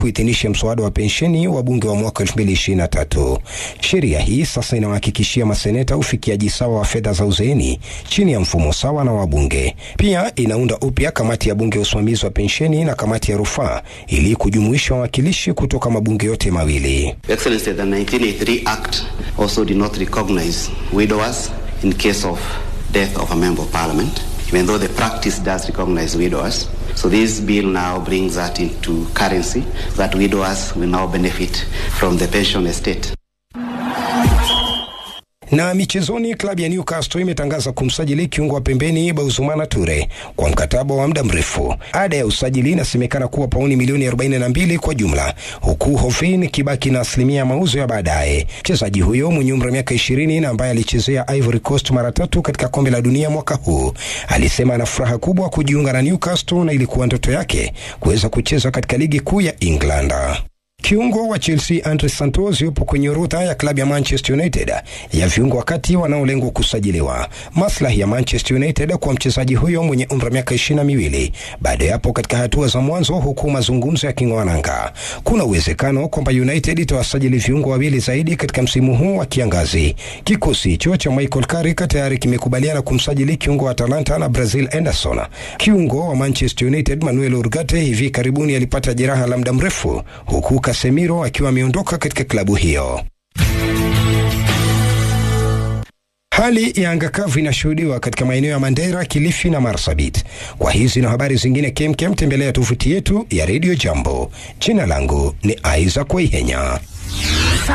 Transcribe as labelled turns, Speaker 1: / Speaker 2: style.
Speaker 1: kuidhinisha mswada wa pensheni wa bunge wa mwaka 2023. Sheria hii sasa inawahakikishia maseneta ufikiaji sawa wa fedha za uzeeni chini ya mfumo sawa na wabunge. Pia inaunda upya kamati ya bunge ya usimamizi wa pensheni na kamati ya rufaa ili kujumuisha wawakilishi kutoka mabunge yote mawili.
Speaker 2: Excellency, the 1983 Act also did not recognize widowers in case of death of a member of parliament, even though the practice does recognize widowers. So this bill now brings that into currency, that widowers will now benefit from the pension estate.
Speaker 1: Na michezoni, klabu ya Newcastle imetangaza kumsajili kiungo wa pembeni Bauzumana Ture kwa mkataba wa muda mrefu. Ada ya usajili inasemekana kuwa pauni milioni 42 kwa jumla, huku Hofin kibaki na asilimia ya mauzo ya baadaye. Mchezaji huyo mwenye umri wa miaka 20 na ambaye alichezea Ivory Coast mara tatu katika kombe la dunia mwaka huu alisema ana furaha kubwa kujiunga na Newcastle na ilikuwa ndoto yake kuweza kucheza katika ligi kuu ya England. Kiungo wa Chelsea Andre Santos yupo kwenye orodha ya klabu ya Manchester United ya viungo wakati wanaolengwa kusajiliwa. Maslahi ya Manchester United kwa mchezaji huyo mwenye umri wa miaka ishirini na miwili bado yapo katika hatua za mwanzo, huku mazungumzo yaking'oa nanga. Kuna uwezekano kwamba United itawasajili viungo wawili zaidi katika msimu huu wa kiangazi. Kikosi hicho cha Michael Carrick tayari kimekubaliana kumsajili kiungo wa Atalanta na Brazil Anderson. Kiungo wa Manchester United Manuel Ugarte hivi karibuni alipata jeraha la muda mrefu huku Casemiro akiwa ameondoka katika klabu hiyo. Hali ya anga kavu inashuhudiwa katika maeneo ya Mandera, Kilifi na Marsabit. Kwa hizi na habari zingine kemkem, tembelea tovuti yetu ya Radio Jambo. Jina langu ni Isaac Waihenya.